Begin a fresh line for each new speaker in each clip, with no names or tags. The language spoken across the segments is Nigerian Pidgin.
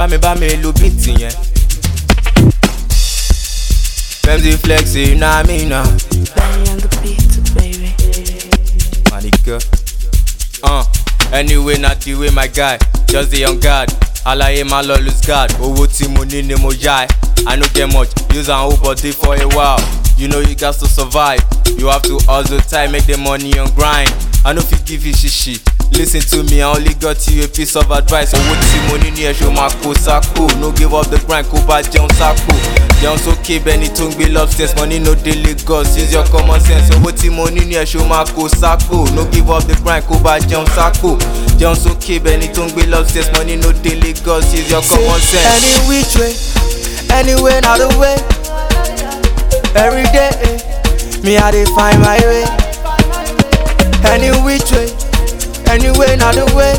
bámi bámi lu bíìtì yẹn. Femzy flexi na mi na.
Benny on the beat, baby.
My nigga. Uh, anyway, not the way my guy, just the on guard. Alaye my law lose guard. Owó tí mo ní ni mo yá ẹ. I no get much, use and hold body for a while. You know you got to survive. You have to hustle tight, make the money on grind. I no fit give you shishi. Listen to me, I only got you a piece of advice. Owó tí mo ní ní ẹ̀ṣọ́ máa kó sáko. No give up the grind, kó bá jẹun sáko. Jẹun sókè bẹ́ni tó ń gbé lobsters, money no dey Lagos. Use your common sense. Owó tí mo ní ní ẹ̀ṣọ́ máa kó sáko. No give up the grind, kó bá jẹun sáko. Jẹun sókè bẹ́ni tó ń gbé lobsters, money no dey Lagos. Use your common sense.
Any which way, anyway, not the way. Every day, eh, me I dey find my way. Any which way, anyway, not the way.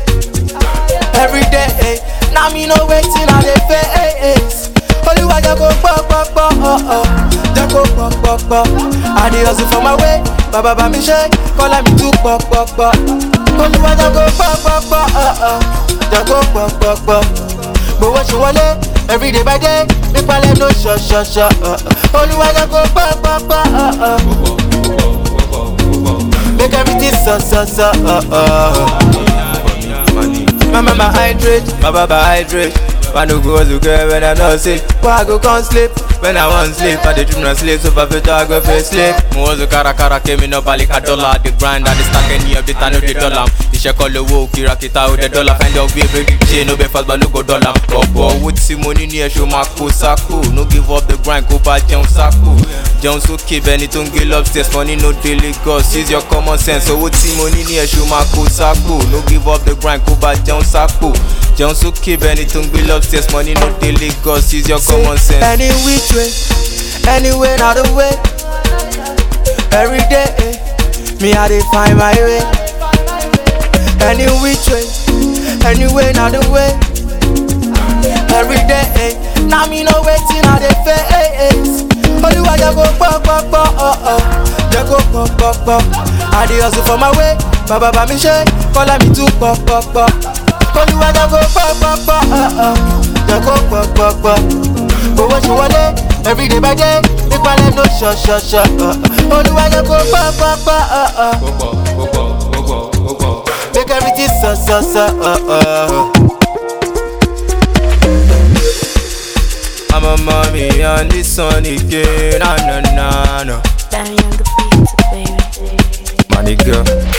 Every day, eh, now me no waiting on the face. Only one just go pop pop pop, oh oh, just go pop pop pop. I dey hustle for my way, baba ba mi shake, call me too pop pop pop. Only one just go pop pop pop, oh oh, just go pop pop pop. But what you want every day by day, make my life no shut shut shut. Uh, uh. Only one just go pop pop pop, uh uh. Make everything so so so, uh uh. My mama hydrate, my baba hydrate. Why no go to girl when I not sick? Why I go can't sleep? When I want sleep, I dey dream na sleep, so perfect I go face sleep.
mo wọ́n so kárakára kémi náà balẹ̀ ká dọ́là the grind and the stack any update I no dey dollar iṣẹ́ kọ́ lówó kìràkìtà ó dẹ̀ dọ́là find out way break the chain no bẹ fast but no go dollar ọ̀pọ̀ owó tí mo ní ní ẹ̀ṣọ́ máa kó sáko no give up the grind kó bá jẹun sáko jẹun sókè bẹni tó ń gbé lobsters money no dey Lagos use your common sense owó tí mo ní ní ẹ̀ṣọ́ máa kó sáko no give up the grind kó bá jẹun sáko jẹun sókè bẹni tó ń gbé lobsters money no dey Lagos use your common sense.
Any which way, anyway, not the way. Every day, eh, me I dey find my way. Any which way, anyway, not the way. Every day, eh, now me no waiting on the face. Only one just go pop pop pop, oh oh, just go pop pop pop. I dey hustle for my way, baba ba mi shake, call me too pop pop pop. Only one just go pop pop pop, oh oh, just go pop pop pop. Owó ṣe wọlé, every day by day, make my life no shut shut shut. Uh, uh. Only one just go pop pop pop, uh uh. Make everything so so so, uh uh.
I'm a mommy on this one again, na na na na.
Benny on the beat, baby.
My nigga.